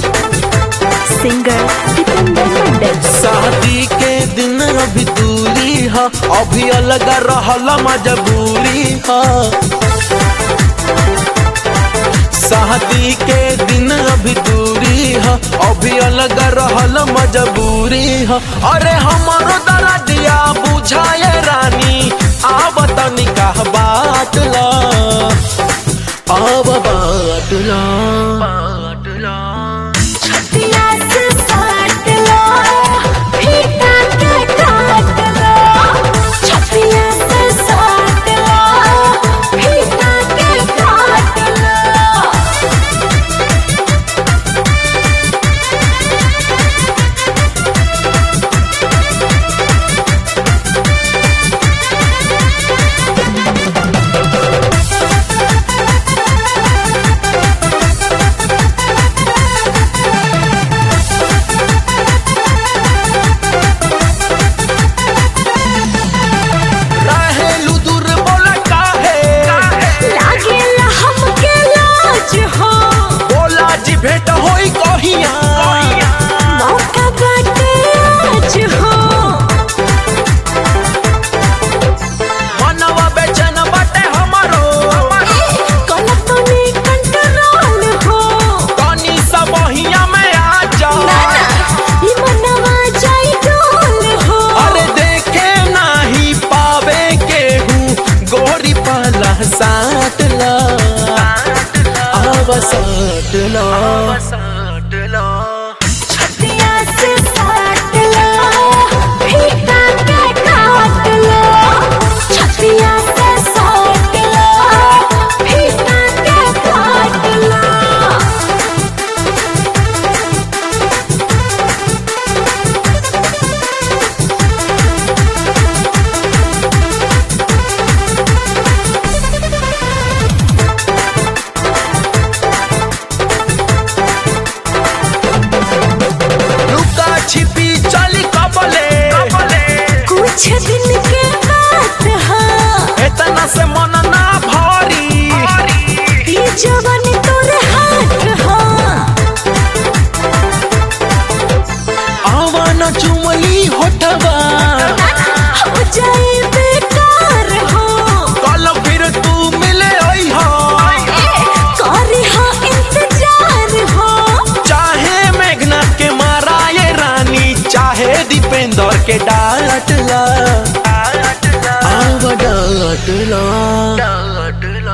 singer Dipendra मंडल शादी के दिन अभी दूरी है अभी अलग रहल मजबूरी है शादी के दिन अभी दूरी है अभी अलग रहल मजबूरी है अरे हमारो दरदिया बुझाए रानी आब तनिका बात ला आब बात ला बात ला छतिया से साट लो फीता के काट लो छतिया से साट लो फीता के काट लो रहेलू दूर बोला काहे लागेला हमके लाज हो बोला जी भेंट होई कहिया मौका बाटे आज हो मनवा बेचैन बाटे हमारो कलतनी कंट्रोल हो तनी सब बहिया में आ जा ई मनवा जाई डोल हो अरे देखे नाही पावे केहू गोरी पाला साट ला आव साट ला छतिया से साट लो फीता के काट लो छतिया से साट लो फीता के काट लो लुका छिपी चली कबले कुछ दिन के बात है इतना से मन ना भारी ई जवानी तोरे हाथ है आवाना चुमली होठवा हो जाए बेकार हो कल फिर तू मिले आई हो करी हाँ इंतजार हो चाहे मेघना के मारा ये रानी चाहे दीपेंद्र के डांट ला आव डांट ला